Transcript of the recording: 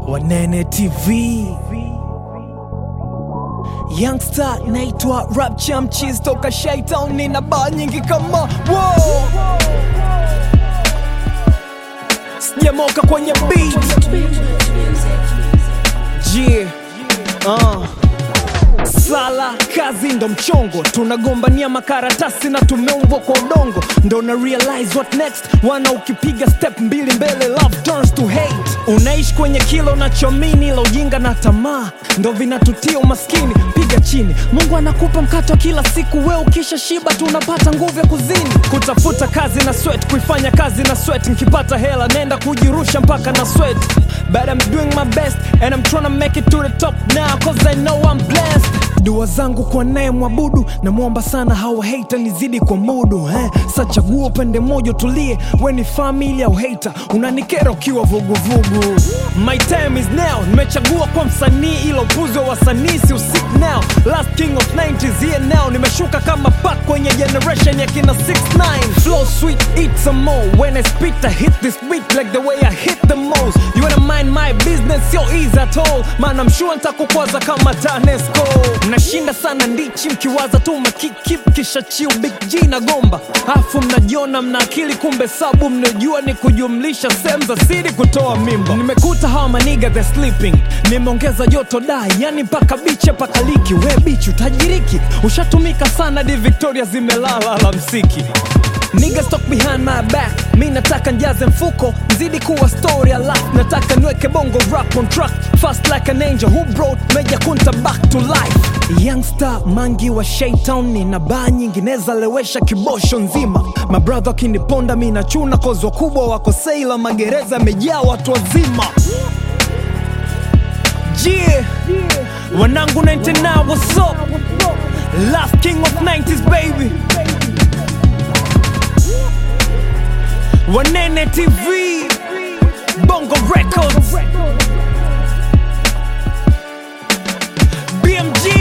Wanene TV Youngster naitwa Rap Chamchis toka Shaitown, nina baa nyingi kama wow. Sijamoka kwenye beat yeah. uh. Sala kazi ndo mchongo, tunagombania makaratasi na tumeumbwa kwa udongo, ndo na realize what next. Wana ukipiga step mbili mbele, love turns to hate. Unaishi kwenye kilo nachomini, la ujinga na tamaa ndo vinatutia umaskini. Piga chini, Mungu anakupa mkato kila siku, we ukisha shiba tunapata nguvu ya kuzini, kutafuta kazi na sweat, kuifanya kazi na sweat. Nkipata hela nenda kujirusha mpaka na sweat, but I'm doing my best and I'm tryna make it to the top now cause I know I'm blessed. Dua zangu kwa naye mwabudu, namwomba sana hawa hater nizidi kwa mudu eh. Sa chagua upande mmoja tulie, we ni family au hater, unanikera ukiwa vuguvugu. My time is now, nimechagua kwa msanii ila upuzi wa wasanii si usik now. Last king of 90s here now, nimeshuka kama pack kwenye generation ya kina 69 Flow sweet, eat some more, when I spit I hit this beat like the way I hit the most. You wanna mind my business, sio easy at all, man I'm sure nitakukwaza kama TANESCO. Mnashinda sana ndichi mkiwaza tu makikip kisha chiu big G na gomba, afu mnajiona mna akili, kumbe sabu mnajua ni kujumlisha sehemu za siri kutoa mimba. Nimekuta hawa maniga the sleeping, nimeongeza joto dai, yani mpaka biche paka liki. We bichi utajiriki, ushatumika sana di Victoria zimelala alamsiki Niggas talk behind my back, mi nataka njaze mfuko nzidi kuwa story alafu nataka niweke bongo rap on track fast like an angel who brought Meja Kunta back to life youngster mangi wa Shaytown nina baa nyingineza lewesha kibosho nzima mabrother akiniponda mi nachuna kozi wakubwa wako seila magereza yamejaa watu wazima yeah. wanangu 99 what's up last king of 90s baby Wanene TV, Bongo Records, BMG.